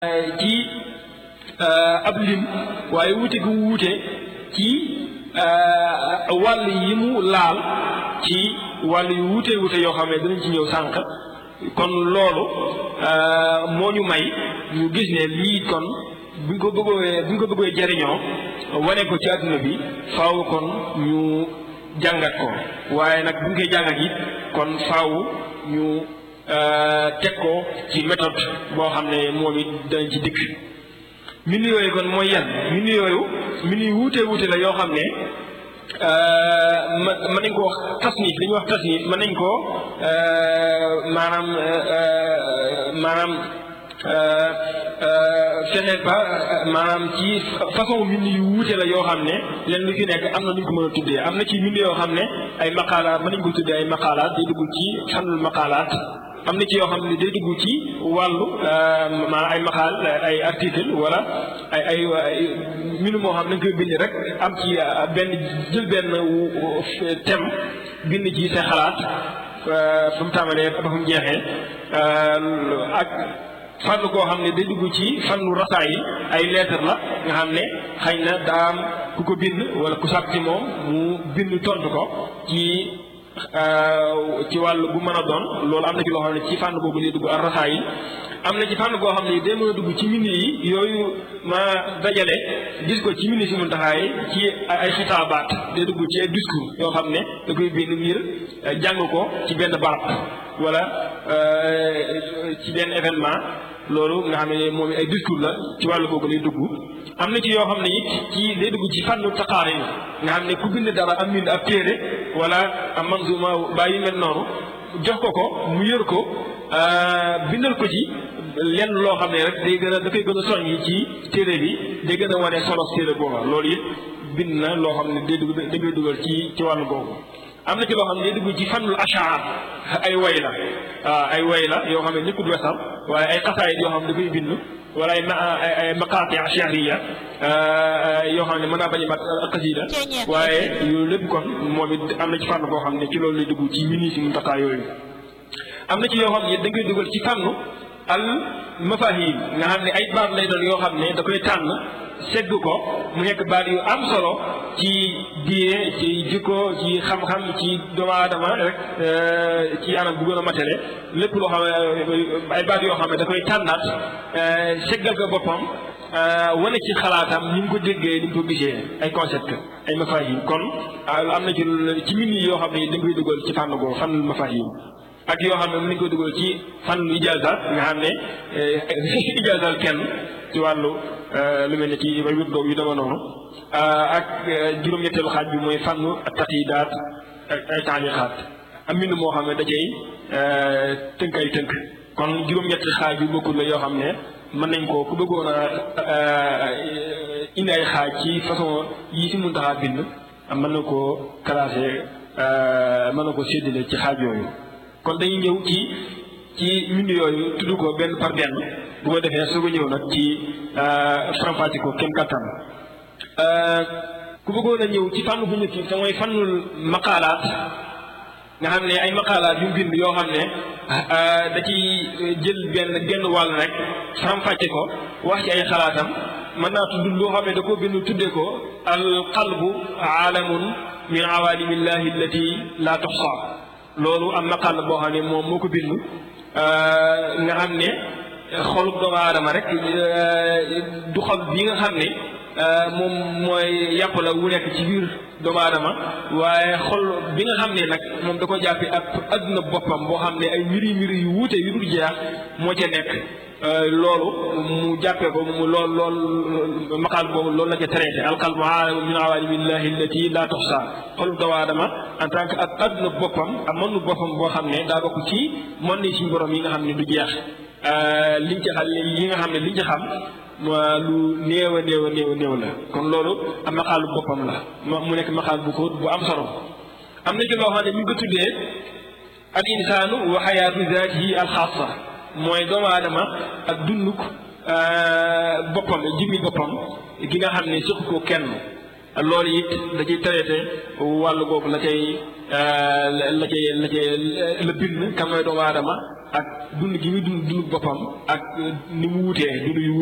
ci ab lim waaye wuute gu wuute ci wàll yi mu laal ci wàll yu wuute wuute yoo xam ne dinañ ci ñëw sànq kon loolu moo ñu may ñu gis ne lii kon buñ ko bëggee buñ ko bëggee jariñoo wane ko ci àdduna bi faaw kon ñu jàngat ko waaye nag buñ koy jàngat it kon faaw ñu teg ko ci méthode boo xam ne moom it dañ ci dikk mbind yooyu kon mooy yan mbind yooyu mbind yu wuute wuute la yoo xam ne mën nañ ko wax tasnif li ñuy wax tasnif mën nañ ko maanaam maanaam fexe ba maanaam ci façon mbind yu wuute la yoo xam ne leen lu ci nekk am na nu ñu ko mën a tuddee am na ci mbind yoo xam ne ay maqaalaat mën nañ ko tuddee ay maqaalaat day dugg ci xanul maqaalaat am na ci yoo xam ne day dugg ci wàllu maanaam ay maqaal ay article wala ay ay mbind moo xam ne dañ koy bind rek am ci benn jël benn thème bind ci sa xalaat fu mu tàmbalee ba fu mu jeexee ak fànn koo xam ne day dugg ci fànnu rasaa yi ay lettre la nga xam ne xëy na daa am ku ko bind wala ku sàkk ci moom mu bind tontu ko ci ci wàll bu mën a doon loolu am na ci loo xam ne ci fànn boobu lay dugg ak rasaa yi am na ci fànn koo xam ne day mën a dugg ci mbind yi yooyu ma dajale gis ko ci mbind si Muntaxa yi ci ay xitaabaat day dugg ci ay discours yoo xam ne da koy bind ngir jàng ko ci benn barab wala ci benn événement loolu nga xam ne moom ay discours la ci wàllu boobu lay dugg am na ci yoo xam ne it ci day dugg ci fànnu taqaari nga xam ne ku bind dara am bind ab téere wala am manzuma baa yu mel noonu jox ko ko mu yër ko bindal ko ci lenn loo xam ne rek day gën a da koy gën a soññi ci téere bi day gën a wane solo téere booba loolu it bind na loo xam ne day dugg da koy dugal ci ci wàllu boobu am na ci loo xam ne day dugg ci fànnul ashaar ay way la waaw ay way la yoo xam ne nekkul wesal waaye ay xasaayit yoo xam ne da koy bind wala ay ay maqaati shahriya yoo xam ne mën naa bañ a mat xasida waaye yooyu lépp kon moom it am na ci fànn boo xam ne ci loolu lay dugg ci mini si Muntaxa yooyu am na ci yoo xam ne dañ koy dugal ci fànnu al mafahim nga xam ne ay baat lay doon yoo xam ne da koy tànn segg ko mu nekk baat yu am solo ci diine ci jikko ci xam-xam ci doomu aadama rek ci anam bu gën a matale lépp loo xam ne ay baat yoo xam ne da koy tànnaat seggal ko boppam wane ci xalaatam ni mu ko déggee ni mu ko gisee ay concept ay mafahim kon am na ci ci mini yoo xam ne dañ koy dugal ci fànn boobu fànn mafahim ak yoo xam ne mën nañu ko dugal ci fànn ijaaza nga xam ne ijaazal kenn ci wàllu lu mel ne ci ay wér doog yu dama noonu ak juróom-ñetteelu xaaj bi mooy fànn taqiidaat ak ay taaliqaat am mbind moo xam ne da cay tënk ay tënk kon juróom-ñetti xaaj yu bokkul la yoo xam ne mën nañ ko ku bëggoon a indi ay xaaj ci façon yi si Muntaxa bind mën na koo classé mën na ko séddale ci xaaj yooyu kon dañuy ñëw ci ci mbind yooyu tudd ko benn par benn bu ko defee soo ko ñëw nag ci faram-fàcce ko kenn kattan ku bëggoon a ñëw ci fànn bu njëkk te mooy fànnul maqaalaat nga xam ne ay maqaalaat yu bind yoo xam ne da ci jël benn genn wàll rek faram-fàcce ko wax ci ay xalaatam mën naa tudd loo xam ne da koo bind tuddee ko al qalbu aalamun min awaalimillahi allati la tuxsa loolu am maqaal boo xam ne moom moo ko bind nga xam ne xolub doomu aadama rek du xol bi nga xam ne moom mooy yàpp la wu nekk ci biir doomu aadama waaye xol bi nga xam ne nag moom da ko jàppi ak adduna boppam boo xam ne ay mbiri mbiri yu wuute yu dul jeex moo ca nekk loolu mu jàppee ko mu lool lool maqaal boobu loolu la ca traité alqalbu aalamun min awaalimillahi allati la tuxsa xolub doomu aadama en tant que ak adduna boppam ak mënu boppam boo xam ne daa bokk ci mën ni suñu borom yi nga xam ne du jeex liñ ci xam yi nga xam ne liñ ci xam lu néew a néew a néew a néew la kon loolu am maqaalu boppam la mu nekk maqaal bu ko bu am solo am na ci loo xam ne mi ngi ko tuddee al insaanu wa xayaatu zaatihi al xaasa mooy doomu aadama ak dunduk boppam jimmi boppam gi nga xam ne siq ko kenn loolu it da ciy traité wàllu boobu la cay la cay la cay la bind kan mooy doomu aadama ak dund gi muy dund dund boppam ak ni mu wutee dund yu